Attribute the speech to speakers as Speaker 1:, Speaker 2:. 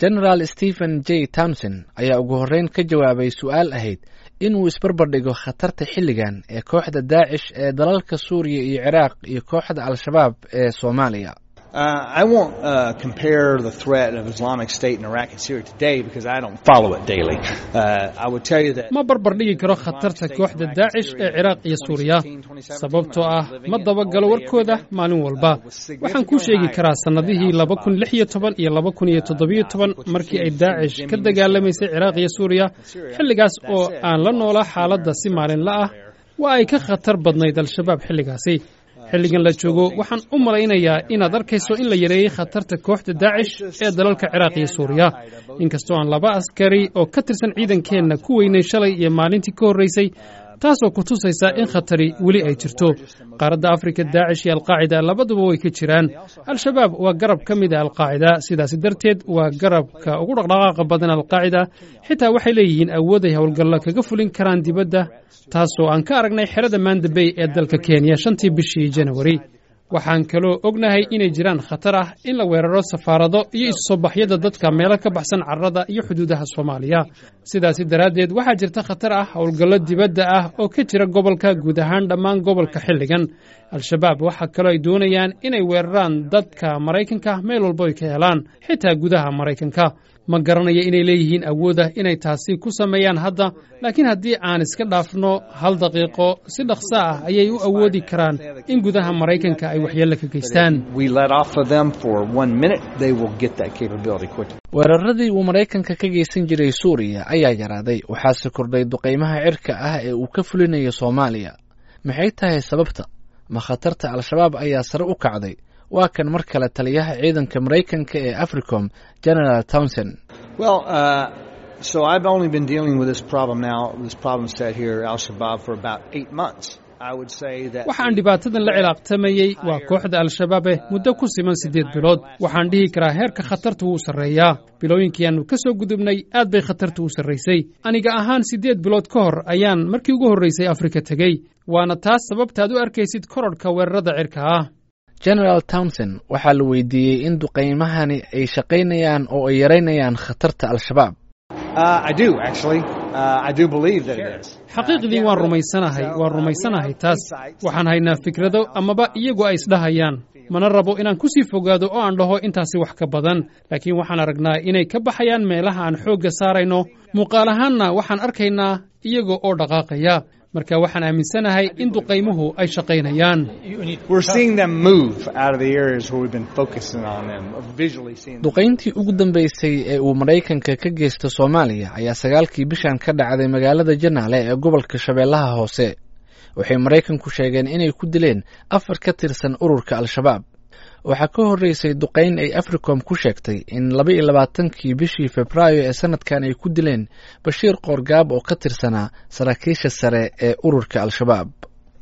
Speaker 1: genaraal stephen j townson ayaa ugu horreyn ka jawaabay su-aal ahayd inuu isbarbardhigo khatarta xilligan ee kooxda daacish ee dalalka suuriya iyo ciraaq iyo kooxda al-shabaab ee soomaaliya
Speaker 2: Uh, I won't uh, compare the threat of Islamic State in Iraq and Syria today because I don't follow it daily. Uh, I would tell you that
Speaker 3: ma barbardhigi karo khatarta kooxda daacish ee ciraaq iyo suuriya sababtoo ah ma dabagalo warkooda maalin walba waxaan kuu sheegi karaa sannadihii laba kun lix iyo toban iyo laba kun iyo toddobiyo toban markii ay daacish ka dagaalamaysay ciraaq iyo suuriya xilligaas oo aan la noolaa xaaladda si maalinla ah waa ay ka khatar badnayd al-shabaab xilligaasi xilligan la joogo waxaan u malaynayaa inaad arkayso in la yareeyey khatarta kooxda daacish ee dalalka ciraaq iyo suuriya inkastoo aan laba askari oo ka tirsan ciidankeenna ku weynay shalay iyo maalintii ka horraysay taasoo ku tusaysa in khatari weli ay jirto qaaradda afrika daacish iyo alqaacida labaduba way ka jiraan al-shabaab waa garab ka mid a alqaacida sidaasi darteed waa garabka ugu dhaqdhaqaaqa badan alqaacida xitaa waxay leeyihiin awood ay howlgallo kaga fulin karaan dibadda taasoo aan ka aragnay xerada mandabey ee dalka kenya shantii bishii janawari waxaan kaloo ognahay inay jiraan khatar ah in la weeraro safaarado iyo isu soo baxyada dadka meelo ka baxsan carrada iyo xuduudaha soomaaliya sidaasi daraaddeed waxaa jirta khatar ah howlgallo dibadda ah oo ka jira gobolka guud ahaan dhammaan gobolka xilligan al-shabaab waxaa kaloo ay doonayaan inay weeraraan dadka maraykanka meel walbo ay ka helaan xitaa gudaha maraykanka ma garanaya inay leeyihiin awoodah inay taasi ku sameeyaan hadda laakiin haddii aan iska dhaafno hal daqiiqo si dhaqso ah ayay u awoodi karaan in gudaha maraykanka ay waxyeello ka geystaan
Speaker 1: weeraradii uu maraykanka ka geysan jiray suuriya ayaa yaraaday waxaase kordhay duqaymaha cirka ah ee uu ka fulinayo soomaaliya maxay tahay sababta ma khatarta al-shabaab ayaa sare u kacday waa kan mar kale taliyaha ciidanka maraykanka ee africom general townson
Speaker 3: waxaan dhibaatadan la cilaaqtamayey waa kooxda al-shabaabe muddo ku siman siddeed bilood waxaan dhihi karaa heerka khatarta wuu sarreeyaa bilooyinkii aannu ka soo gudubnay aad bay khatarta u sarraysay aniga ahaan siddeed bilood ka hor ayaan markii ugu horraysay afrika tegey waana taas sababtaad u arkaysid kororhka weerarada cirka ah
Speaker 1: genaraal townson waxaa la weydiiyey in duqaymahani ay shaqaynayaan oo ay yaraynayaan khatarta al-shabaab
Speaker 3: xaqiiqdii waan rumaysanahay waan rumaysanahay taas waxaan haynaa fikrado amaba iyagu ay isdhahayaan mana rabo inaan ku sii fogaado oo aan dhaho intaasi wax ka badan laakiin waxaan aragnaa inay ka baxayaan meelaha aan xoogga saarayno muuqaal ahaanna waxaan arkaynaa iyaga oo dhaqaaqaya marka waxaan aaminsanahay in duqaymuhu ay shaqaynayaan
Speaker 1: duqayntii ugu dambaysay ee uu maraykanka ka geysta soomaaliya ayaa sagaalkii bishan ka dhacday magaalada janaale ee gobolka shabeellaha hoose waxay maraykanku sheegeen inay ku dileen afar ka tirsan ururka al-shabaab waxaa ka horreysay duqayn ay africom ku sheegtay in laba iyo labaatankii bishii februaayo ee sanadkan ay ku dileen bashiir qoorgaab oo ka tirsanaa saraakiisha sare ee ururka al-shabaab